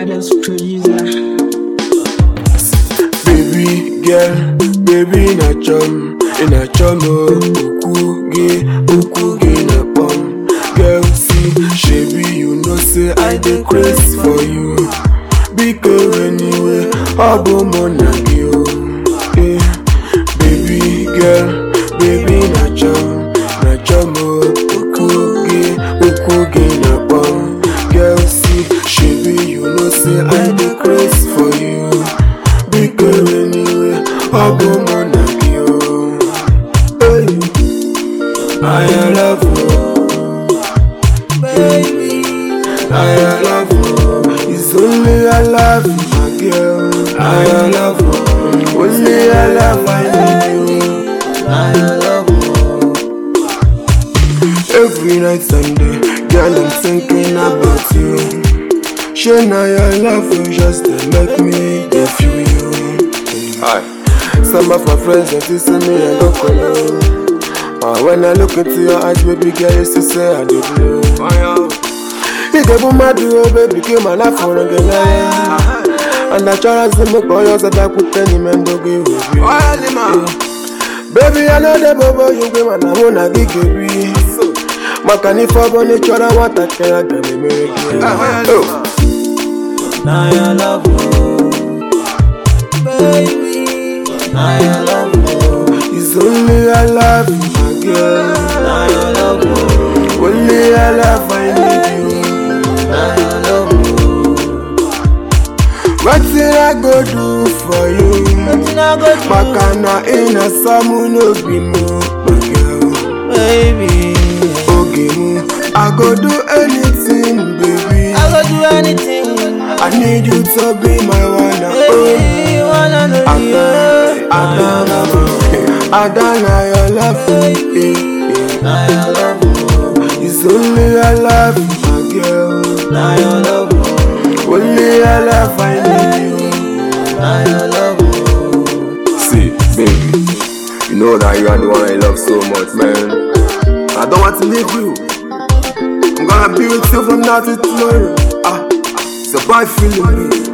baddest producer. Baby girl, baby na chum, na chum oh, uku ge, uku ge na pum. Girl see, shebi you know say I dey craze for you. Because anyway, abo mo na gi o. Eh, baby girl, baby na chum, na chum oh, uku ge, uku ge na pum. Girl see, shebi you know say I dey craze for you. Because anyway, abo mo na gi o. Hey, I love you, baby. I love you. It's only I love you, my girl. I love you. Only I love I need you. I love you. Every night Sunday, girl, I'm thinking about you. Sure, now your love will just to make me dey feel you. Hi. Some of my friends that see me and go colo. Uh, when I look into your eyes, baby girl, you still say I do blue. You get boom, my do, baby, give my life for a girl. And I try to see my boy, so that put any man to give with you. Baby, I know the bobo you be man, I wanna give you. Makani for boni chora wata kaya gani mere Oh, Now I love you, baby. Now I love you. it's only I love you, my girl. Now I love you. Only I love I need you. Now I love you. What did I go do for you? Nothing I go do, Makana in a samu no be mo, my girl. baby. Okay, mo, I go do anything, baby. I go do anything, I need you to be my one and only. baby. Wanna know you? Adana, Adana, your love, eh, Now I love you. eh. It's only I love you, my girl. Now I love you. Only I love I need you. Now I love you. See, baby, you know that you are the one I love so much, man. I don't want to leave you. I'm gonna be with you from now to tomorrow. Ah, it's a bad feeling, me.